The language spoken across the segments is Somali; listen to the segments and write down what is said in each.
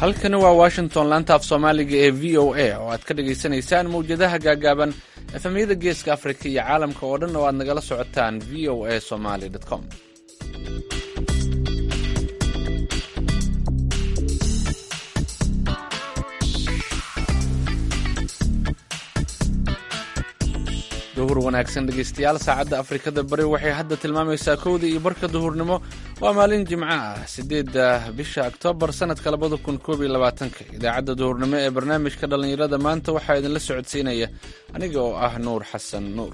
halkani waa washington laanta af soomaaliga ee v o a oo aad ka dhagaysanaysaan mawjadaha gaagaaban efemyada geeska afrika iyo caalamka oo dhan oo aad nagala socotaan v o a somaly com duhur wanaagsan dhegaystayaal saacadda afrikada bari waxay hadda tilmaamaysaa kowda iyo barka duhurnimo waa maalin jimco ah sideedda bisha oktoobar sanadka labada kun koob iyo labaatanka idaacadda duhurnimo ee barnaamijka dhallinyarada maanta waxaa idinla socodsiinaya aniga oo ah nuur xasan nuur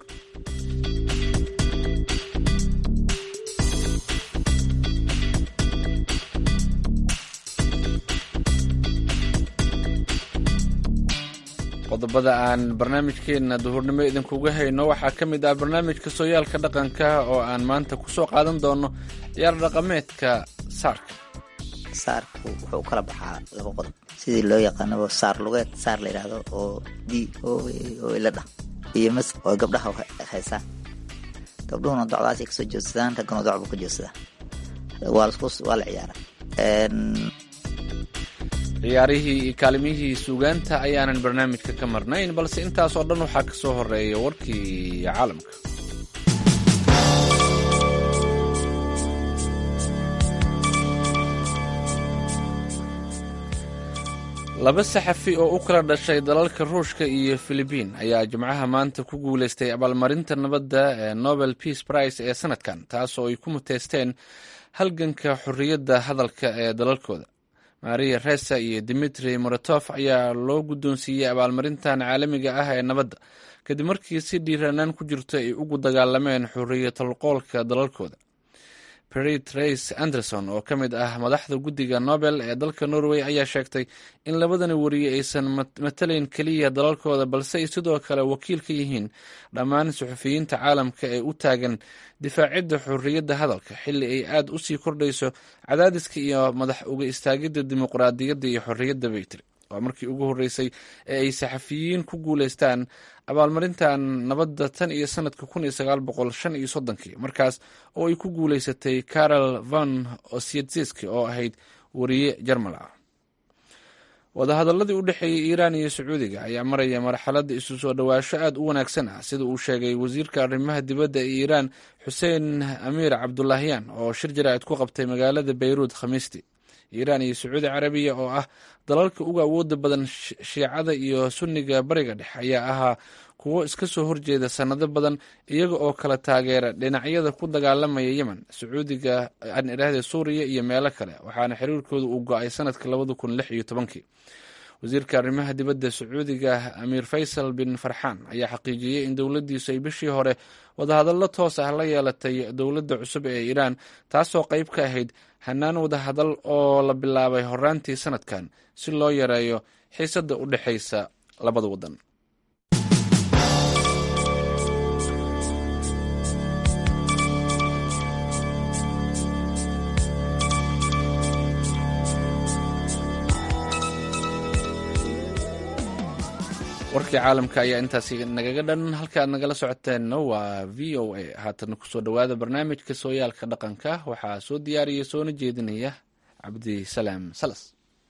qodobada aan barnaamijkeenna duhurnimo idinkuga hayno waxaa ka mid ah barnaamijka sooyaalka dhaqanka oo aan maanta ku soo qaadan doono ciyaar dhaqameedka saarka saarku wuxuu ukala baxaa laba qodob sidii loo yaqaanaba saar lugeed saar la yidhaahdo oo di oo iladha iyo mas oo gabdhaha haysaan gabdhuhuna docdaasay kasoo joodsadaan ragguna doc buu ka joodsadaa waa lasku waa la ciyaara ciyaarihii iyo kaalimihii suugaanta ayaanan barnaamijka ka marnayn balse intaas oo dhan waxaa ka soo horeeya warkii caalamka laba saxafi oo u kala dhashay dalalka ruushka iyo filibiin ayaa jimcaha maanta ku guulaystay abaalmarinta nabadda ee nobel peace prize ee sanadkan taas oo ay ku muteysteen halganka xorriyadda hadalka ee dalalkooda maria resa iyo dimitri moratof ayaa loo guddoonsiiyey abaalmarintan caalamiga ah ee nabadda kadib markii si dhiiranaan ku jirto ay ugu dagaalameen xorriyatalqoolka dalalkooda berit race anderson oo ka mid ah madaxda guddiga nobel ee dalka norway ayaa sheegtay in labadani wariye aysan matalayn keliya dalalkooda balse ay sidoo kale wakiil ka yihiin dhammaan suxufiyiinta caalamka ee u taagan difaacidda xorriyadda hadalka xilli ay aad u sii kordhayso cadaadiska iyo madax uga istaagidda dimuqraadiyadda iyo xorriyadda bay tiri waa markii ugu horreysay ee ay saxafiyiin ku guulaystaan abaalmarintan nabadda tan iyo sanadka kun iyo sagaal boqol shan iyo soddonkii markaas oo ay ku guulaysatay carol van osietsiski oo ahayd wariye jarmal ah wadahadaladii u dhexeeyey iiraan iyo sacuudiga ayaa maraya marxaladda isu soo dhowaasho aad u wanaagsan ah sida uu sheegay wasiirka arrimaha dibadda ee iiraan xuseen amiir cabdulaahyan oo shir jaraa'id ku qabtay magaalada bayruud khamiistii iiraan iyo sacuudi carabiya oo ah dalalka uga awooda badan shiicada iyo sunniga bariga dhexe ayaa ahaa kuwo iska soo horjeeda sannado badan iyaga oo kala taageera dhinacyada ku dagaalamaya yemen sacuudiga aan idhaahde suuriya iyo meelo kale waxaana xiriirkooda uu go-ay sanadka labada kun lix iyo tobankii wasiirka arrimaha dibadda sacuudiga amiir faysal bin farxaan ayaa xaqiijiyey in dowladdiisu ay bishii hore wadahadallo toos ah la yeelatay dowladda cusub ee iiraan taasoo qayb ka ahayd hanaan wadahadal oo la bilaabay horaantii sanadkan si loo yareeyo xiisadda u dhexaysa labada waddan warkii caalamka ayaa intaasi nagaga dhan halka aad nagala socoteenna waa v o a haatana kusoo dhowaada barnaamijka sooyaalka dhaqanka waxaa soo diyaariya soona jeedinaya cabdisalaam salas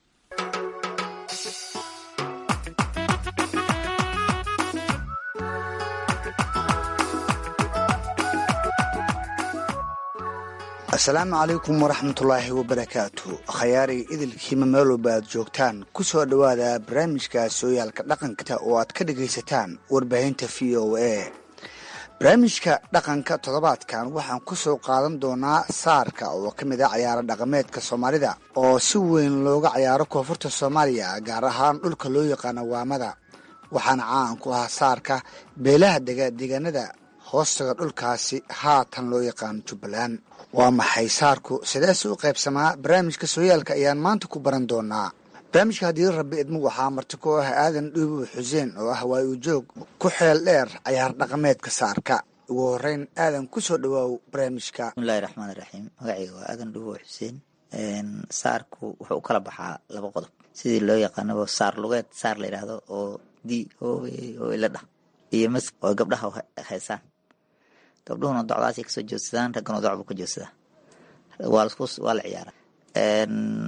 asalaamu calaykum waraxmatullaahi wabarakaatu khayaaray idilkiima meelowba aad joogtaan ku soo dhowaada barnaamijka sooyaalka dhaqanka oo aad ka dhagaysataan warbaahinta v o a barnaamijka dhaqanka toddobaadkan waxaan ku soo qaadan doonaa saarka oo ka mid ah cayaaro dhaqameedka soomaalida oo si weyn looga cayaaro koonfurta soomaaliya gaar ahaan dhulka loo yaqaano waamada waxaana caan ku ah saarka beelaha dega deegaanada hoostaga dhulkaasi haatan loo yaqaano jubbaland waa maxay saarku sidaas u qaybsamaa barnaamijka sooyaalka ayaan maanta ku baran doonaa barnaamijka haddii rabbi idmo waxaa marti ku ah aadan dhuubow xuseen oo ah waayu joog ku xeel dheer cayaar dhaqameedka saarka ugu horeyn aadan ku soo dhawaaw barnaamijka bismillahi raxmaan iraxiim magacayga waa aadan dhuubow xuseen saarku wuxuu ukala baxaa laba qodob sidii loo yaqaanaba saar lugeed saar la yidhaahdo oo di oo iladha iyo mas oo gabdhaha haysaan gabdhuhuna docdaasay kasoo joodsadaan ragguna doc buu ka joodsadaa waa lasku waa la ciyaara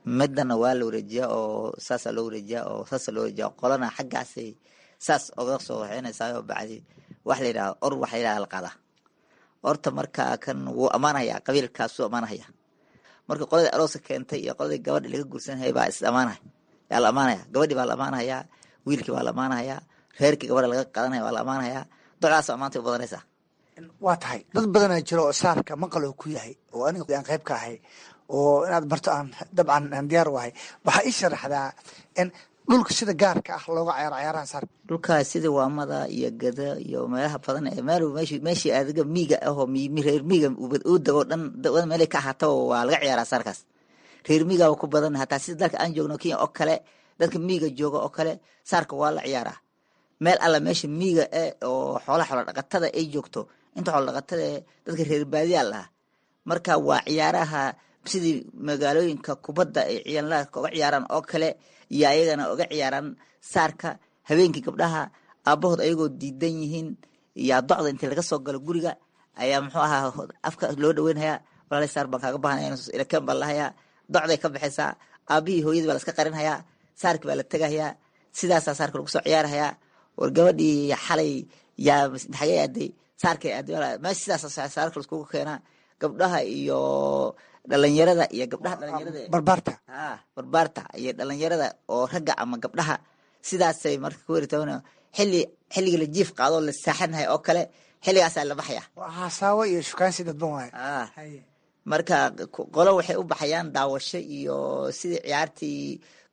midana waa la wareejiyaa oo saasaa loo wareejiyaa oo saasa loo wareejiya qolana xaggaasay saas oga soo waxeynaysaa oo bacdi wax la yidhaha or waxa la yidhaha la qaadaa horta markaa kan wuu ammaanayaa qabiilkaasuu ammaanaya marka qoladii arooska keentay iyo qoladii gabadha laga guursanayay baa is ammaanaya yaa la ammaanaya gabadhii baa la ammaanayaa wiilkii baa la ammaanayaa reerkii gabadha laga qaadanaya waa la ammaanayaa docdaas ammaantay u badanaysaa waa tahay dad badanaa jiro oo saarka maqal oo ku yahay oo aniga aan qayb ka ahay oo inaad barto aan dabcan aan diyaar u ahay waxaa ii sharaxdaa in dhulka sida gaarka ah looga ciyaaro ciyaaraha saarka dhulkaas sida waamada iyo gada iyo meelaha badan ee meel meesh meeshii aadiga miiga ahoo mi reer miiga uu dego dhan dawada meelay ka ahaataba waa laga ciyaaraa saarkaas reer miigaaba ku badan hataa sida dalka aan joogno kenya oo kale dadka miiga jooga oo kale saarka waa la ciyaaraa meel alla meesha miiga e oo xoolaha xoola dhaqatada ay joogto inta xoola dhaqatada ee dadka reer baadiyaa lahaa marka waa ciyaaraha sidii magaalooyinka kubadda ay ciyaanlaarka uga ciyaaraan oo kale iyo ayagana uga ciyaaraan saarka habeenkii gabdhaha aabahood ayagoo diidan yihiin yaa docda intii laga soo galo guriga ayaa muxuu ahaa afka loo dhaweynhayaa walaalay saar baan kaaga baahanaya ilaken baan lahayaa docday ka baxaysaa aabihii hooyadii baa laska qarinhayaa saarki baa la tegahayaa sidaasaa saarka lagu soo ciyaarhayaa war gabadhii xalay yaa xagee aaday saarkay aaday meesha sidaas saarka laiskugu keenaa gabdhaha iyo dhalinyarada iyo gabdhaha dhalinyarada barbaarta ah barbaarta iyo dhalinyarada oo ragga ama gabdhaha sidaasay marka ku weritoon xilli xilliga la jiif qaado la saaxanahay oo kale xilligaasaa la baxaya waa hasaawo iyo shukaansi dadban waayo ah marka qolo waxay u baxayaan daawasho iyo sidii ciyaartii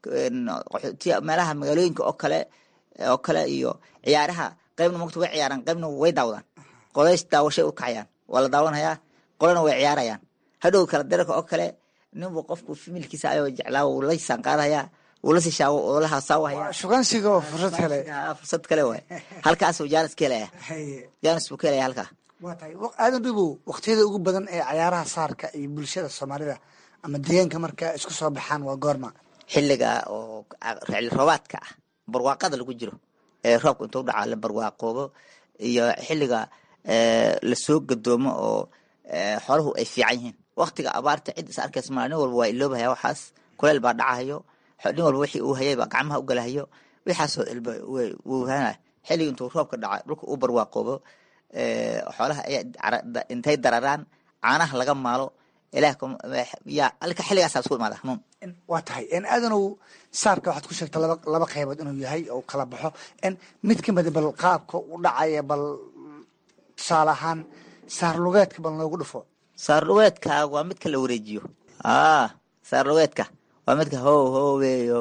meelaha magaalooyinka oo kale oo kale iyo ciyaaraha qaybna magta way ciyaaraan qaybna way daawadaan qolays daawashay u kacayaan waa la daawanhayaa qolana way ciyaarayaan hadhow kala dararka oo kale ninbu qofku familkiisa ayoo jeclaa wuu la saanqaadhayaa wuu la sishaawo oo la hasaawahaya shukaansiga oo fursad helay fursad kale waay halkaasuu jaanis ka helaya jaanis buu ka helaya halkaa waa tahay aadan dhubow waqtiyada ugu badan ee cayaaraha saarka iyo bulshada soomaalida ama deegaanka marka isku soo baxaan waa goorma xilliga oo ricli roobaadka ah barwaaqada lagu jiro ee roobka intuu dhacaa la barwaaqoobo iyo xilliga lasoo gadoomo oo xooluhu ay fiican yihiin waktiga abaarta cid is arkaysa maa nin walba waa iloobahaya waxaas kuleel baa dhacahayo nin walba wixii uu hayay baa gacmaha u galahayo wixaasoo ilba wuu hanay xilliga intuu roobka dhaca dhulka u barwaaqoobo xoolaha intay dararaan caanaha laga maalo ilaah yaa alka xilligaasaa isku imaada hanuun waa tahay aadanow saarka waxaad ku sheegta laba laba qaybood inuu yahay oo kala baxo mid ka mida bal qaabka u dhacaya bal tusaale ahaan saar lugeedka bal noogu dhufo saar lugeedka waa midka la wareejiyo a saar lugeedka waa midka how howeyo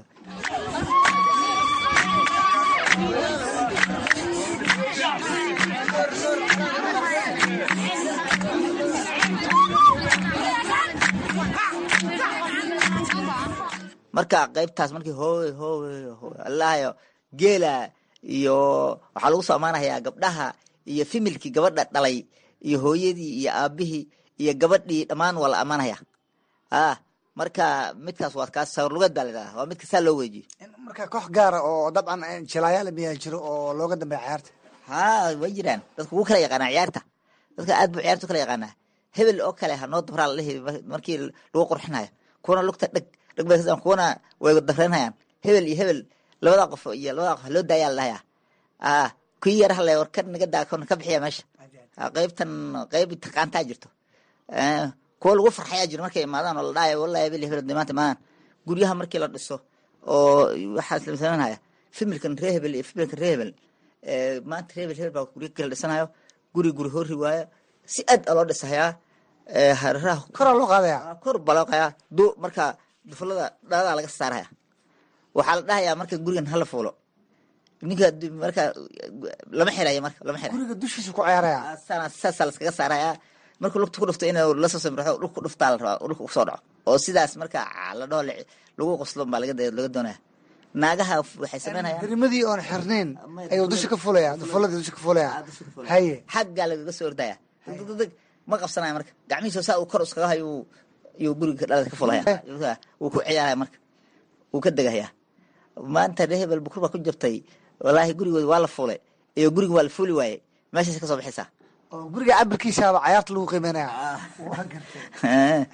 marka qaybtaas markii hoowe hoowe allahayo geela iyo waxaa lagu soo ammaanayaa gabdhaha iyo fimilkii gabadha dhalay iyo hooyadii iyo aabihii iyo gabadhii dhammaan waa la ammaanaya ah marka midkaas waa kaas sawirlugeed baa ladhaha waa midka saa loo weejiyo marka koox gaara oo dabcan jilaayaal miyaa jiro oo looga dambeeya ciyaarta ha way jiraan dadka wuu kala yaqaanaa ciyaarta dadka aad buu ciyaarta u kala yaqaanaa hebel oo kale hanoo dabraa lalehi markii lagu qurxinayo kuwana lugta dheg dheg bay ka kuwana way dafreynhayaan hebel iyo hebel labada qof iyo labada qof loo daayaa ladhahayaa ah kii yar hale war ka naga daa ka bixiya meesha qaybtan qayb taqaantaa jirto kuwa lagu farxayaa jiro markay imaadaan oo la dhahayo wallahi hebel hebel maanta imaadaan guryaha markii la dhiso oo waxaa isla sameynhaya fimilkan ree hebel iyo fimilkan ree hebel maanta ree hebel hebel baa guryo kala dhisanayo guri guri hori waayo si aad a loo dhisahayaa hararaha koraa loo qaadaya kor baa loo qayaa du marka dufulada dhaladaa laga saaraya waxaa la dhahayaa marka gurigan hala fuulo ninka marka lama xirayo marka lama xirayo guriga dushiisa ku ciyaaraya saasaa laskaga saaraya markuu lugta ku dhufto in lasoo samrao dhulka ku dhuftaa la rabaa dhulka kusoo dhaco oo sidaas marka la dhaho lagu qoslo baa laga laga doonaya naagaha waxay sameynayaan darimadii oon xirnayn ayuu dusha ka fulaya dufuladii dusha ka fulaya haye xaggaa lagaga soo ordaya degdeg ma qabsanaya marka gacmihiisa saa uu kor iskaga hayo yuu guriga dhalada ka fulaya wuu ku ciyaaraya marka wuu ka degahaya maanta ree hebel bukur baa ku jirtay wallaahi gurigooda waa la fuulay iyo guriga waa la fuuli waaye meeshaas ka soo baxaysaa oo guriga cabirkiisaaba cayaarta lagu qiimeynaya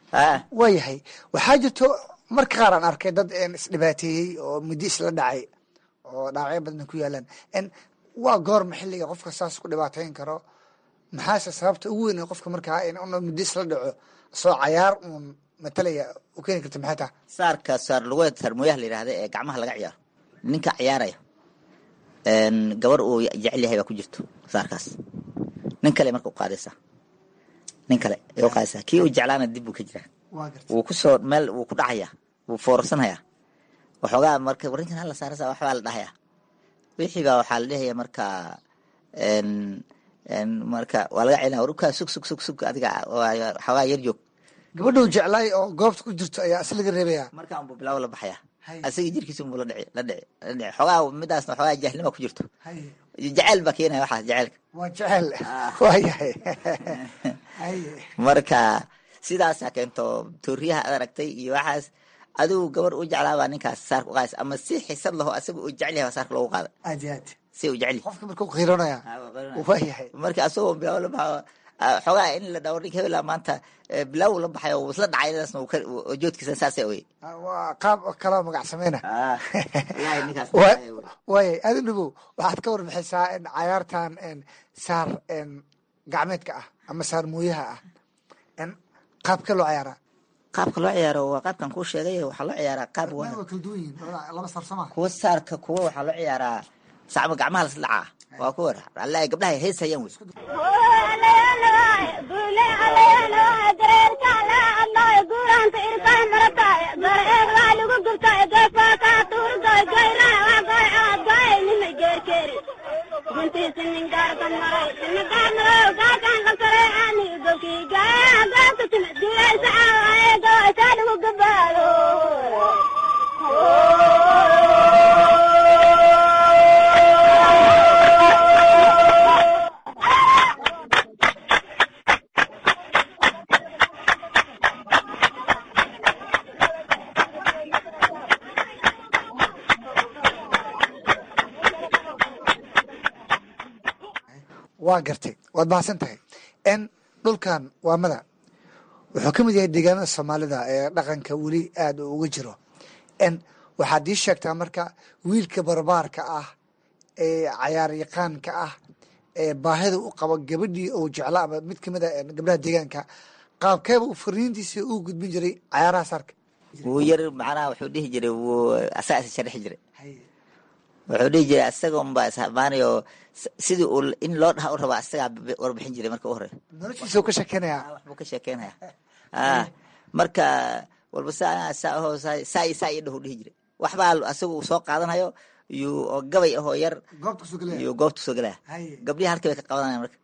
ah waayahay waxaa jirto marka qaar aan arkay dad een isdhibaateeyey oo muddo isla dhacay oo dhaawacyo badan ku yaalaan n waa goorma xilliga qofka saas ku dhibaateyn karo maxaase sababta ugu weyn ee qofka markaa in una muddo isla dhaco soo cayaar uun matalaya u keeni karta maxay taha saarka saar lugeed sarmooyaha la yidhaahda ee gacmaha laga ciyaaro ninka ciyaaraya een, gabar uu jecel yahay baa ku jirto saarkaas nin kale marka u qaadaysaa nin kale ay u qaadaysaa kii uu jeclaana dib buu ka jiraa waa garta wuu kusoo meel wuu ku dhacayaa wuu foorarsanhayaa waxoogaa marka warinkan hala saarasa waxbaa la dhahayaa wixii baa waxaa la dhehaya marka n n marka waa laga celina warukaa sug sug sug sug adiga waa- waxoogaa yar joog gabadhuu jeclaay oo goobta ku jirto ayaa is laga reebayaa markaa unbuu bilaawo la baxayaa Hay. asaga jirkiisa unbuu la dhici la dhici la dhici xoogaa midaasna waxoogaa jahlima ku jirto hay jaceyl baa keenaya waxaas jaceylka waa jecel waayahay hay marka sidaasaa keento tooriyaha ad aragtay iyo waxaas adigu gabar u jeclaabaa ninkaas saarka u qaadaysa ama si xisad laho asaga uu jecel yahay baa saarka loogu qaada aad iyo aad si uu jecel yahay qofka markuu qiiranaya waayahay marka asagoo bilaaw la baxo ah, xoogaa in la dhawo ninka hebela maanta eh, bilaaw la baxay oo isla dhacay daasna uu ka- oo joodkiisa saasay oy waa qaab kaloo magac sameyna ilaahay ninkaas Wa- waayay adinabow waxaad ka warbixisaa in cayaartan n saar n gacmeedka ah ama saar mooyaha ah n qaabka loo cayaaraa qaabka loo ciyaaro waa qaabkan kuu sheegay waxaa loo ciyaaraa qaab waa waa kala duwan yihiin labada- laba saar soo maha kuwa saarka kuwa waxaa loo ciyaaraa sacba gacmaha lasla dhacaa waa kuwa alla gabdhaha ay heesayaan wey waa gartay waad mahadsan tahay n dhulkan waa mada wuxuu ka mid yahay deegaanada soomaalida ee dhaqanka weli aada u uga jiro n waxaad ii sheegtaa marka wiilka barbaarka ah ee cayaar yaqaanka ah ee baahida u qabo gabadhii uu jecla ama mid kamid a gabdhaha deegaanka qaabkeeba uu fariintiisa u gudbin jiray cayaaraha saarka wuu yar macnaha wuxuu dhihi jiray wuu asaga is sharixi jiray wuxuu dhihi jiray asaga unbaa ishabaanayo sidii uu in loo dhaha u raba asagaa b- warbixin jiray marka u hore noloshiisa uu ka sheekeynaya waxbuu ka sheekeynaya ah marka walba saa saa ahoo saa saa iyo saa iyo dhahu dhihi jiray waxbaa asaga uu soo qaadanayo iyo oo gabay ahoo yar goobta kusoo gelaya iyo goobta soo gelaya Haye. gabdhihi halkii bay ka qabanayaan marka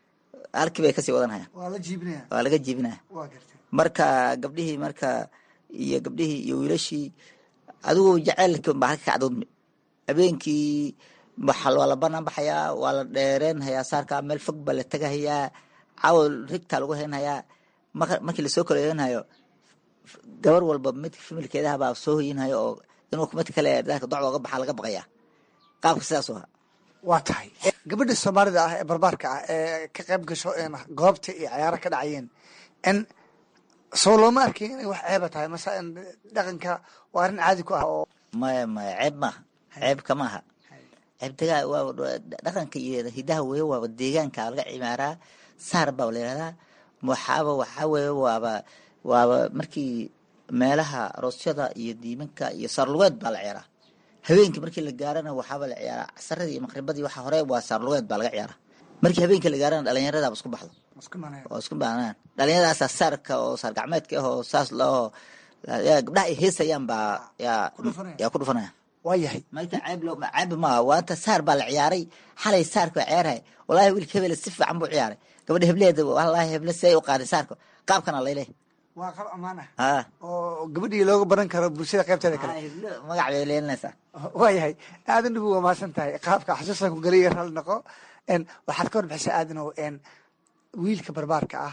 halkii bay kasii wadanayaan waa la jiibinaya waa laga jiibinaya waa gartay marka gabdhihii marka iyo gabdhihii iyo wiilashii adigu jaceylkii baa halka ka cadowdmi habeenkii waxaa waa la banaan baxayaa waa la dheereenhayaa saarka meel fog baa la tegahayaa caawa rigtaa lagu haynhayaa marka- markii lasoo kala heenhayo gabar walba mid familkeedaha baa soo hoyinhayo oo inuu mid kale dadka docda oga baxaa laga baqayaa qaabka sidaas u ahaa waa tahay gabadha soomaalida ah ee barbaarka ah ee ka qayb gasho een goobta iyo cayaaro ka dhacayeen n soo looma arkin inay wax ceeba tahay mase in dhaqanka waa arrin caadi ku ah oo maya maya ceeb maaha ceeb kama aha ceeb degaa waa dhaqanka iyo hidaha weeye waaba deegaanka laga cimaaraa saar baa la yihahdaa waxaaba waxaa weeye waaba waaba markii meelaha aroosyada iyo diimanka iyo saarlugeed baa la ciyaaraa habeenkii markii la gaarana waxaaba la ciyaaraa casaradii iyo maqribadii waxa hore waa saarlugeed baa laga ciyaaraa markii habeenkii la gaarana dhalinyaradaaba isku baxdo oo isku baanaan dhalinyaradaasa saarka oo saar gacmeedka ah oo saas loo yaa gabdhaha ay heesayaan baa yaa dhufanaya. yaa ku dhufanaya waa yahay marka ceeb lo ceeb maaha waanta saar baa la ciyaaray xalay saarka waa ciyaarhay wallaahi wiilka hebele si fiican buu ciyaaray gabadha hebleeda wallaahi heble si ay u qaaday saarka qaabkana layle waa qab ammaan ah ha oo gabadhii looga baran karo bulshada qaybteeda kale heblo magac bay leelinaysaa waa yahay aadan dhibu waa mahadsan tahay qaabka xasuusan ku geliya raalli noqo n waxaad ka warbixisa aadanow n wiilka barbaarka ah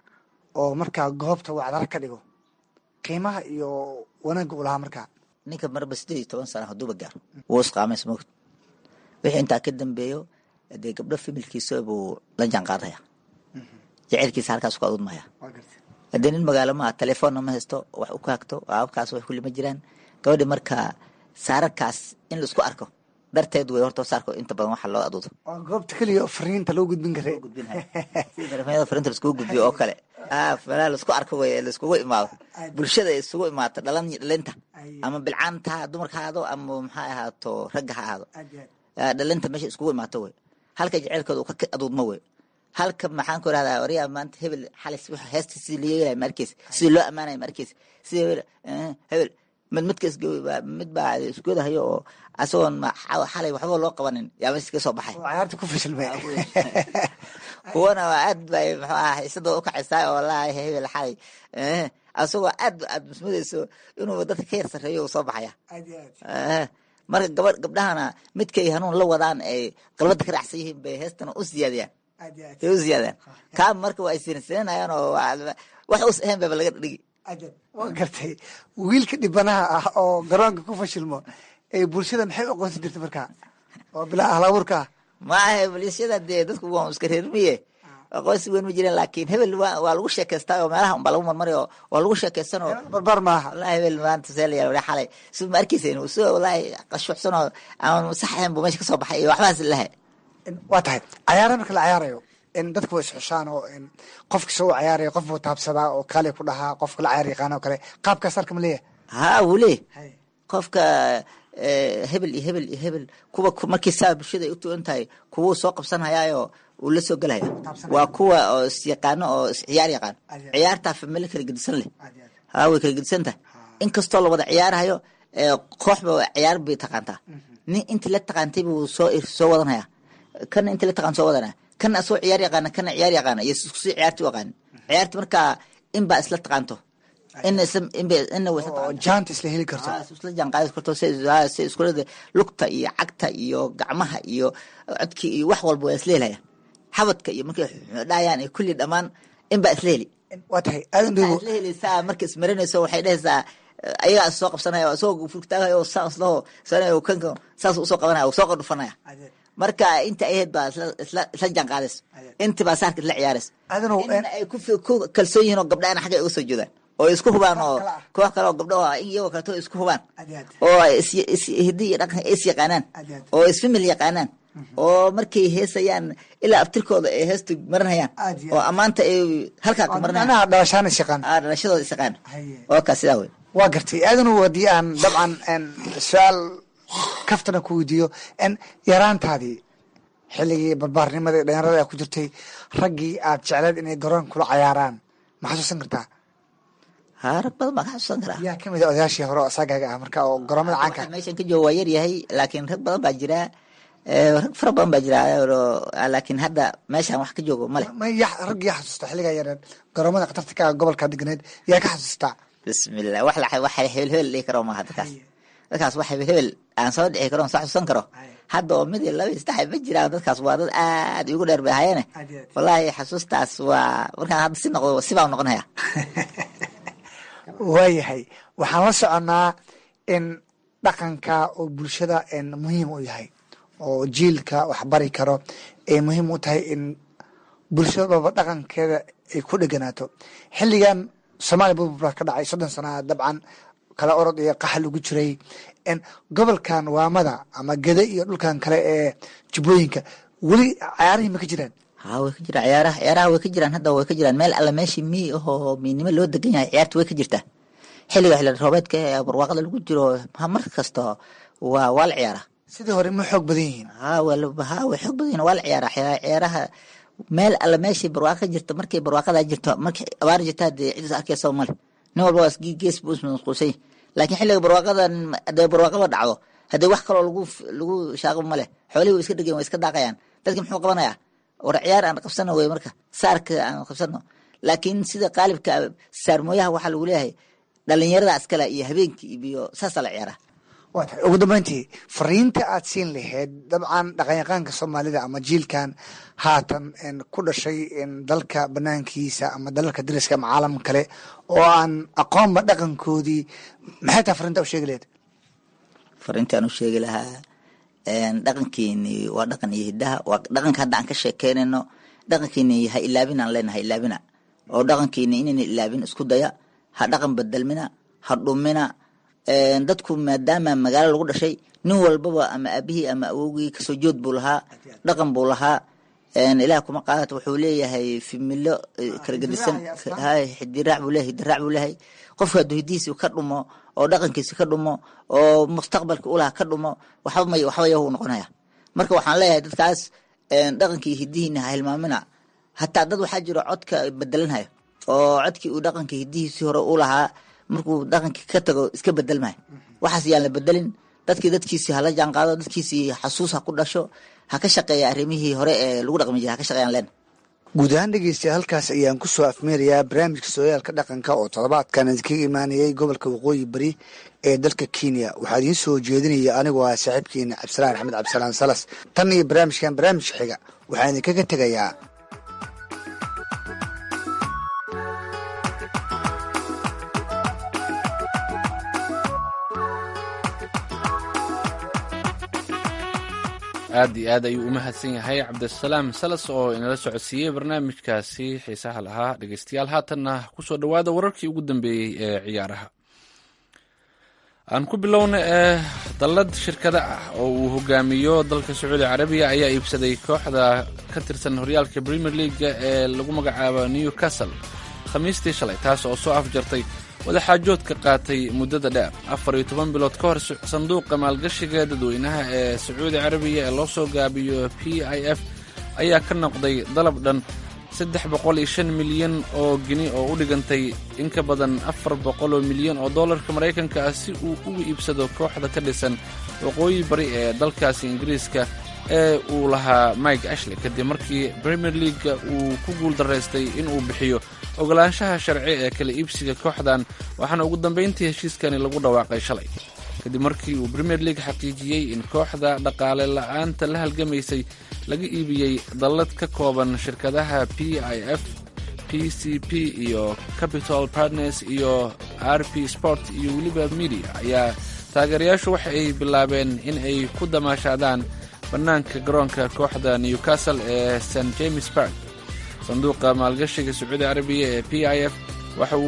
oo markaa goobta wacdara ka dhigo qiimaha iyo wanaagga uu lahaa markaa ninka marba sideed iyo toban sana haduuba gaaro wuu isqaamays moogta wixii intaa ka dambeeyo dee gabdho familkiisa buu la jaan qaadaya jaceylkiisa halkaas ku adudmaya waa gartay haddii nin magaalo maaha telefoonna ma haysto wax u kaagto aababkaas wax kulli ma jiraan gabadhi marka saararkaas in laisku arko darteed wey horta saarko inta badan waxa loo aduudo waa goobta keliya oo fariinta loo gudbin karay sida telefoonyada fariinta laiskugu gudbiyo oo kale ah falaa laisku arko wey laiskugu imaado bulshada ay isugu imaato dhalan dhalinta ama bilcaanta ha dumarka ha ahaado ama maxaa ahaato ragga ha ahaado dhalinta meesha iskugu imaato wey halka jeceylkooda uu ka aduudmo wey halka maxaan ku rahdaa waryaa maanta hebel xalis w heesta sidii loo yeelaya maarkiis sidii loo ammaanaya maarkiis sidii hebel hebel mid midka mid baa isgoodahayo oo asagoon xalay waxba loo qabanin yaa meesha ka soo baxay cayaarta ku fashilmay kuwana waa aad bay muxuu aha xiisadoo ukacaysaa oo laa hebel xalay asagoo aad aad musmudayso inuu dadka ka yar sarreeyo uu soo baxaya marka gaba gabdhahana midkay hanuun la wadaan ay qalbada ka raacsan yihiin bay heestana u siyaadiyaan ay u siyaadaan kaa marka waa issinsinayaan oo wax us ahayn baba laga dhigi waa gartay wiilka dhibanaha ah oo garoonka ku fashilmo ee bulshada maxay u aqoonsan jirta markaa oo bilaa ahlabuurka ah maaha bulshada dee dadku waa iska reermiye aqoonsi weyn ma jireen laakiin hebel waa lagu sheekaystaa oo meelaha unbaa lagu marmari oo waa lagu sheekaysan oo barbar maaha wallahi hebel maanta seelaya wali xalay si ma arkaysayn si wallahi qashuucsan oo aan sax ahayn buu meesha kasoo baxay iyo waxbaas lahay waa tahay cayaara marka la cayaarayo in dadku way isxushaan oo qofka soo cayaaraya qof buu taabsadaa oo kaale ku dhahaa qofka la cayaar yaqaana oo kale qaabkaas halka ma leeyahay ha wuu leeyahy qofka hebel iyo hebel iyo hebel kuwa markii saa bulshada ay u tugan tahay kuwuu soo qabsanhayaayo uu la soo gelaya waa kuwa oo isyaqaano oo ciyaar yaqaan ciyaartaa familo kala gedisan leh ha way kala gedisan tahay inkastoo la wada ciyaarhayo kooxba ciyaar bay taqaantaa nin intii la taqaantay buu soo soo wadanhaya kana intii la taqaan soo wadanaya kana asagoo ciyaar yaqaana kana ciyaar yaqaana iyo iskusii ciyaarti u aqaanin ciyaarti markaa inbaa isla taqaanto ina ina oo jaanta isla heli karto isla jaanqaadi karto si iskulada lugta iyo cagta iyo gacmaha iyo codki iyo wax walba waa isla helaya xabadka iyo markay dhayaan iyo kulli dhammaan inbaa isla heli waa tahay aadan doobo isla helaysaa marka ismarinayso waxay dhehaysaa ayagaa is soo qabsanaya isagoo furtaagayo saas laho sanayo kanka saas usoo qabanaya soo qordhufanaya marka inta ahayd baa isla isla jaanqaadays inti baa saarka isla ciyaarays aadanow inna ay ku ku kalsoon yihiin oo gabdhahana xagga ay uga soo jeedaan oo isku hubaan oo koox kale oo gabdho iyagoo kaleto isku hubaan oo hiddi iyo dhaqan is yaqaanaan oo isfamil yaqaanaan oo markay heesayaan ilaa abtirkooda ay heesta marinhayaan oo ammaanta ay halkaa ka marinayaan macnaha dhalashaan is yaqaan ah dhalashadooda is yaqaan oo kaa sidaa wey waa gartay aadanow haddii aan dabcan su-aal kaftana ku weydiiyo yaraantaadii xilligii barbaarnimada dhalinyarada ku jirtay raggii aad jecleed inay garoon kula cayaaraan ma xasuusan kartaa ha rag badan baa ka xasuusan karaa yaa kamid a odayaashii hore oo asagaaga ah marka oo garoomada caanka meeshan ka joogo waa yar yahay laakiin rag badan baa jira rag fara badan baa jira laakiin hadda meeshaan wax ka joogo male ma ya rag yaa xasuusta xilligaa yareed garoomada khatarta ka gobolka deganeed yaa ka xasuustaa bismillah wax la wax hebel hebel dhihi karo maaha dadkaas dadkaas wax hebel hebel aan soo dhici karo soo xasuusan karo hadda oo mid iyo laba iyo saddex ma jiraan dadkaas waa dad aad igu dheer bay ahayeene wallaahi xasuustaas waa markaan hadda si noqdo sibaa noqonaya waayahay waxaan la soconnaa in dhaqanka oo bulshada muhiim u yahay oo jiilka wax bari karo ay muhiim u tahay in bulshadaba dhaqankeeda ay ku dheganaato xilligan soomaaliya burbura ka dhacay soddon sanaa dabcan kala orod iyo qaxa lagu jiray gobolkan waamada ama geda iyo dhulkan kale ee jubbooyinka weli cayaarihii ma ka jiraan ha way ka jiraan ciyaaraha ciyaaraha way ka jiraan hadda way ka jiraan meel alla meeshii mii ahoo miinimo loo degan yahay ciyaarta way ka jirtaa xilliga xilli roobeedka ee barwaaqada lagu jiro mar kasta waa waa la ciyaara sidii hore ma xoog badan yihiin ha ha way xoog badan yihin waa la ciyaara ciyaaraha meel alla meeshii barwaaqa ka jirta markay barwaaqada jirto markay abaar jirtaa dee cidis arkeysa male nin walba waa gees buu ismasquulsany laakiin xilliga barwaaqadan hadee barwaaqaba dhacdo haddee wax kaloo lagu lagu shaaqo male xoolihii way iska dhegeen way iska daaqayaan dadki muxuu qabanayaa war ciyaar aan qabsano wey marka saarka aan qabsano laakiin sida qaalibka saarmooyaha waxaa lagu leeyahay dhalinyarada askale iyo habeenkii iyo saasaa la ciyaara waa tahay ugu dambeyntii fariinta aad siin lahayd dabcan dhaqanyaqaanka soomaalida ama jiilkan haatan ku dhashay dalka banaankiisa ama dalalka dariska ama caalam kale oo aan aqoonba dhaqankoodii maxay tahay fariinta u sheegi lahayd fariintaan u sheegi lahaa dhaqankeeni waa dhaqan iyo hidaha waa dhaqanka hadda aan ka sheekeynayno dhaqankeeni ha ilaabina aan leenahay ilaabina oo dhaqankiina inayna ilaabin isku daya ha dhaqan bedelmina ha dhumina dadku maadaama magaalo lagu dhashay nin walbaba ama aabihii ama awowgii kasoo jood buu lahaa dhaqan buu lahaa ilaah kuma qaadata wuxuu leeyahay fimilo kala gedisan xidiraac buu leeyahay hidiraac buu leeyahay qofka hadduu hidihiisi ka dhumo oo dhaqankiisi ka dhumo oo mustaqbalka ulaha ka dhumo waxba may waxba yahu noqonaya marka waxaan leeyahay dadkaas dhaqankii hidihiina ha hilmaamina hataa dad waxaa jiro codka bedelanhayo oo codkii uu dhaqankii hidihiisi hore u lahaa markuu dhaqankii ka tago iska bedelmayo waxaas yaan la bedelin dadkii dadkiisii hala jaan qaado dadkiisii xasuus ha ku dhasho ha ka shaqeeya arrimihii hore ee lagu dhaqmi jiray ha ka shaqeeyaan leen guud ahaan dhegeystayaal halkaas ayaan ku soo afmeerayaa barnaamijka sooyaalka dhaqanka oo toddobaadkan idinkaga imaanayay gobolka waqooyi bari ee dalka kenya waxaa idiin soo jeedinaya anigoo ah saaxiibkiina cabdisalaan axmed cabdisalaan salas tan iyo barnaamijkan barnaamijka xiga waxaan idinkaga tegayaa aad iyo aad ayuu u mahadsan yahay cabdisalaam salas oo inala socodsiiyey barnaamijkaasi xiisaha lahaa dhegeystayaal haatanna kusoo dhowaada wararkii ugu dambeeyey ee ciyaaraha aan ku bilowna ee dallad shirkada ah oo uu hogaamiyo dalka sacuudi carabiya ayaa iibsaday kooxda ka tirsan horyaalka premier leaga ee lagu magacaabo newcastle khamiistii shalay taas oo soo afjartay wadaxaajoodka qaatay muddada dheer afar iyo toban bilood ka hor sanduuqa maalgashiga dadweynaha ee sacuudi carabiya ee loo soo gaabiyo p i f ayaa ka noqday dalab dhan saddex boqol iyo shan milyan oo gini oo u dhigantay in ka badan afar boqol oo milyan oo dollarka maraykanka ah si uu ugu iibsado kooxda ka dhisan waqooyi bari ee dalkaasi ingiriiska ee uu lahaa mike ashley kadib markii premier leaga uu ku guul daraystay inuu bixiyo ogolaanshaha sharci ee kala iibsiga kooxdan waxaana ugu dambayntii heshiiskani lagu dhawaaqay shalay kadib markii uu premier league xaqiijiyey in kooxda dhaqaale la'aanta la halgamaysay laga iibiyey dallad ka kooban shirkadaha p i f p c p iyo capital partners iyo r p sport iyo weliba media ayaa taageerayaashu waxa ay bilaabeen in ay ku damaashaadaan bannaanka garoonka kooxda newcastle ee st james park sanduuqa maalgashiga sacuudi carabiya ee p i f waxa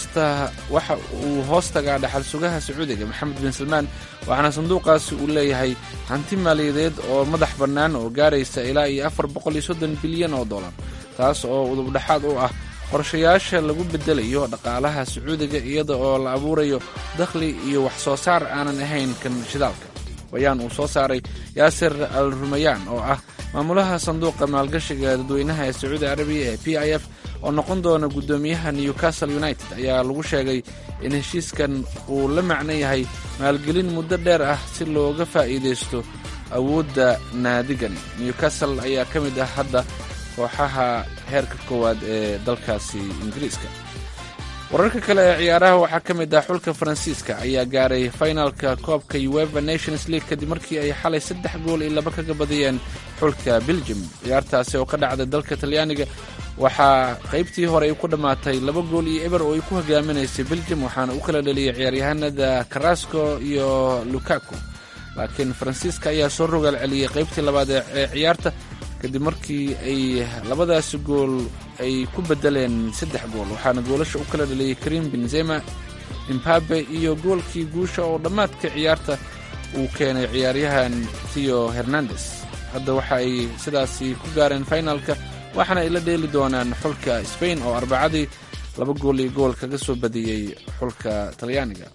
uu hoos tagaa dhaxal sugaha sacuudiga maxamed bin salmaan waxaana sanduuqaasi uu leeyahay hanti maaliyadeed oo madax bannaan oo gaaraysa ilaa iyo afar boqol iyo soddon bilyan oo dollar taas oo udubdhaxaad u ah qorshayaasha lagu beddelayo dhaqaalaha sacuudiga iyada oo la abuurayo dakhli iyo wax soo saar aanan ahayn kan shidaalka bayaan uu soo saaray yaasir al rumayaan oo ah maamulaha sanduuqa maalgashiga dadweynaha ee sacuudi carabiya ee p i f oo noqon doona guddoomiyaha newcastle united ayaa lagu sheegay in heshiiskan uu la macno yahay maalgelin muddo dheer ah si looga faa'iidaysto awoodda naadigani newcastle ayaa ka mid ah hadda kooxaha heerka koowaad ee dalkaasi ingiriiska wararka kale ee ciyaaraha waxaa ka mid ah xulka faransiiska ayaa gaaray finalka koobka ueva nations league kadib markii ay xalay saddex gool iyo laba kaga badiyeen xulka belgium ciyaartaasi oo ka dhacday dalka talyaaniga waxaa qaybtii hore ay ku dhammaatay laba gool iyo eber oo ay ku hogaaminaysay belgium waxaana u kala dhaliyay ciyaaryahanada carasco iyo lukaku laakiin faransiiska ayaa soo rogaal celiyey qaybtii labaad ee ciyaarta kadib markii ay labadaasi gool ay ku bedeleen saddex gool waxaana goolasha u kala dhaliyey karim benzema imbabe iyo goolkii guusha oo dhammaadka ciyaarta uu keenay ciyaaryahan theo hernandes hadda waxa ay sidaasi ku gaareen finalka waxaana ay la dheeli doonaan xulka spain oo arbacadii laba gool iyo gool kaga soo badiyey xulka talyaaniga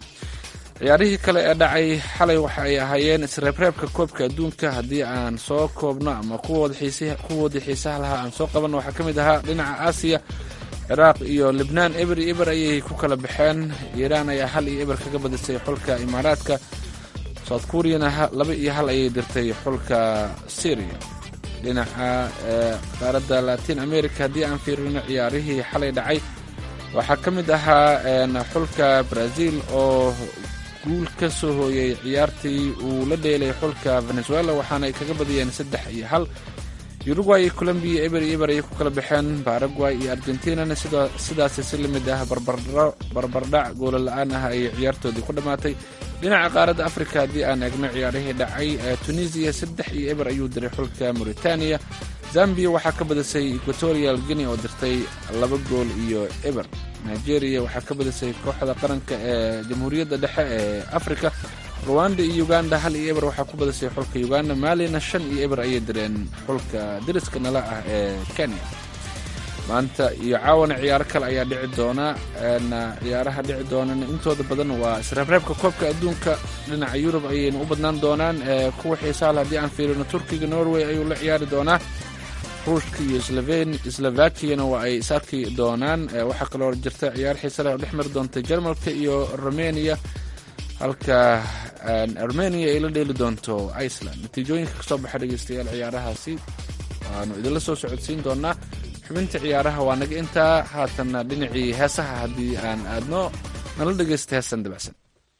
ciyaarihii kale ee dhacay xalay waxa ay ahaayeen isreebreebka koobka adduunka haddii aan soo koobno ama kuwoodii xiisaha lahaa aan soo qabanno waxaa ka mid ahaa dhinaca aasiya ciraaq iyo libnaan eber iyo eber ayay ku kala baxeen iiraan ayaa hal iyo eber kaga badisay xulka imaaraadka south kuriyana laba iyo hal ayay dirtay xulka syriya dhinaca qaaradda latin america haddii aan fiirino ciyaarihii xalay dhacay waxaa ka mid ahaa xulka brazil oo guul ka soo hooyey ciyaartii uu la dheelay xulka venezuela waxaana ay kaga badiyeen saddex iyo hal uruguay iyo colombiya eber iyo eber ayay ku kala baxeen baraguay iyo argentinana sidaasi si la mid ah barbardhac goolo la-aan ah ayay ciyaartoodii ku dhammaatay dhinaca qaaradda africa haddii aan eegno ciyaarihii dhacay tunisiya saddex iyo eber ayuu diray xulka mauritaniya zambia waxaa ka badisay equatorial guinea oo dirtay laba gool iyo eber nigeria waxaa ka badisay kooxda qaranka ee jamhuuriyadda dhexe ee africa ruwanda iyo uganda hal iyo eber waxaa ku badisay xulka uganda maalina shan iyo eber ayay direen xulka dariska nala ah ee kenya maanta iyo caawana ciyaaro kale ayaa dhici doona ciyaaraha dhici doonana intooda badan waa isreebreebka koobka adduunka dhinaca yurub ayayna u badnaan doonaan kuwa xiisaale haddii aan fiirino turkiga norway ayuu la ciyaari doonaa ruushka iyo slovakiyana waa ay is arki doonaan waxaa kaloo jirta ciyaar xiise leh oo dhex mari doonta jarmalka iyo rumeniya halka armenia ay la dheeli doonto iceland natiijooyinka kasoo baxa dhegeystayaal ciyaarahaasi waanu idinla soo socodsiin doonaa xubinta ciyaaraha waa naga intaa haatanna dhinacii heesaha haddii aan aadno nala dhegeysta heesan dabacsan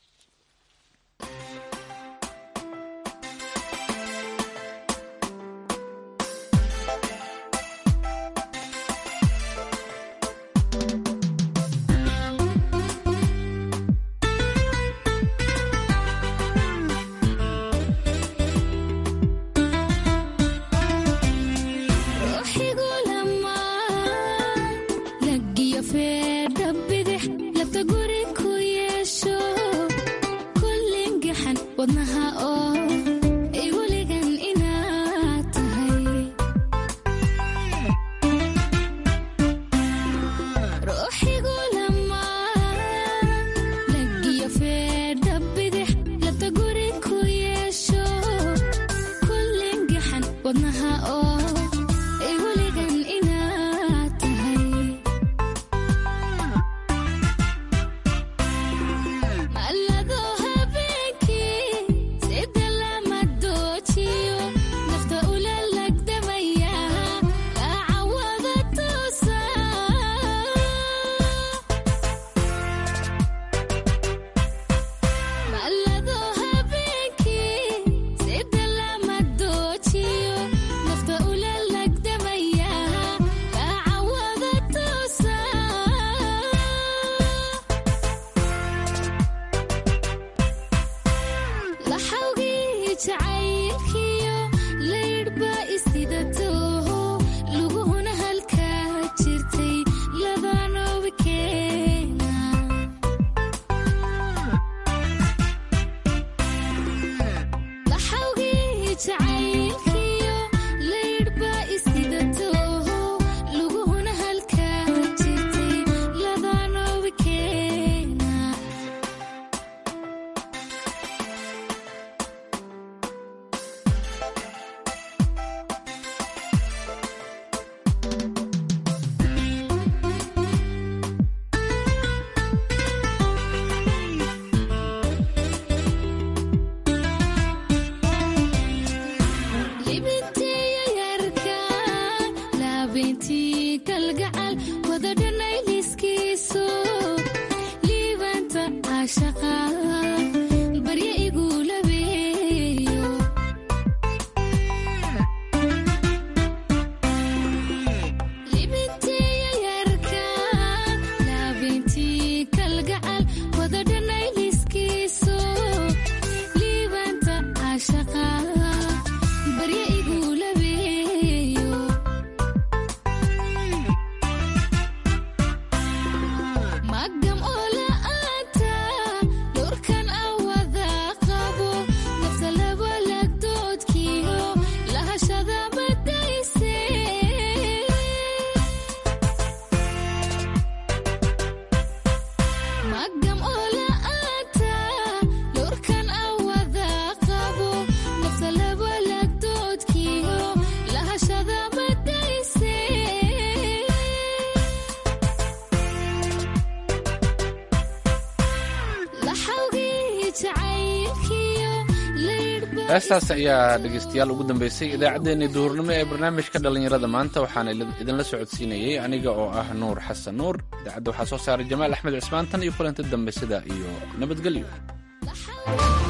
heestaas ayaa dhegeystayaal ugu dambeysay idaacaddeenii duhurnimo ee barnaamijka dhallinyarada maanta waxaana idinla socodsiinayey aniga oo ah nuur xasan nuur idaacadda waxaa soo saaray jamaal axmed cismaan tan iyo kulanti dambe sida iyo nabadgelyo